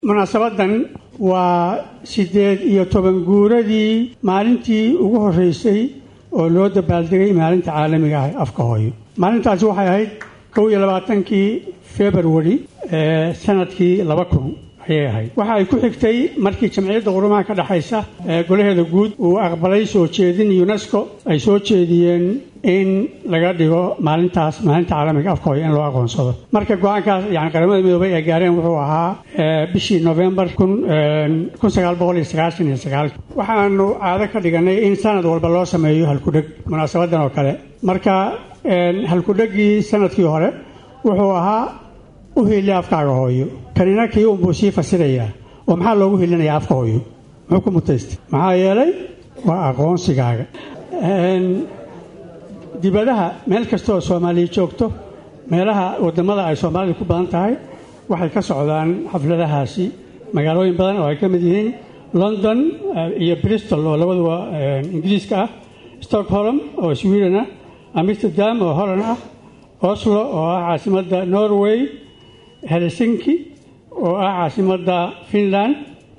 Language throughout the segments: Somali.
munaasabadan waa siddeed iyo toban guuradii maalintii ugu horreysay oo loo dabaaldegay maalinta caalamiga ah afka hooyo maalintaasi waxay ahayd kow iyo labaatankii februari ee sanadkii laba kun ayay ahayd waxa ay ku xigtay markii jamciyadda qurumaha ka dhexaysa ee golaheeda guud uu aqbalay soo jeedin unesco ay soo jeediyeen in laga dhigo maalintaas maalinta caalamiga afka hooyo in loo aqoonsado marka go-aankaas yani qaramada midoobay ay gaareen wuxuu ahaa bishii novembar waxaanu caado ka dhiganay in sanad walba loo sameeyo halkudheg munaasabadan oo kale marka halkudhegii sanadkii hore wuxuu ahaa u hiili afkaaga hooyo kanina kii unbuu sii fasirayaa oo maxaa loogu hilinayaa afka hooyo muxuu ku mutaystay maxaa yeelay waa aqoonsigaaga dibadaha meel kasta oo soomaaliya joogto meelaha wadamada ay soomaalida ku badan tahay waxay ka socdaan xafladahaasi magaalooyin badan oo ay ka mid yihiin london iyo bristol oo labaduba ingiriiska ah stockholm oo sweden ah amsterdam oo holland ah oslo oo ah caasimadda norway helsinki oo ah caasimadda finland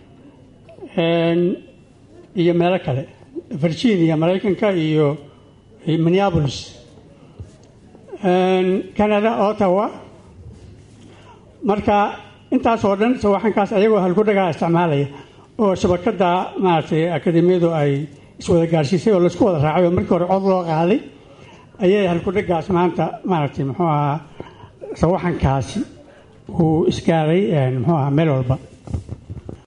iyo meelo kale virginia maraykanka iyo minneapolis canada ottawa marka intaas oo dhan sawaxankaas ayagoo halkudhagaa isticmaalaya oo shabakada maaragtay akademiyadu ay iswada gaarsiisay oo laisku wada raacay oo markii hore cod loo qaaday ayay halkudhagaas maanta maaragtay muxuu ahaa sawaxankaasi uu isgaaray muxuu ahaa meel walba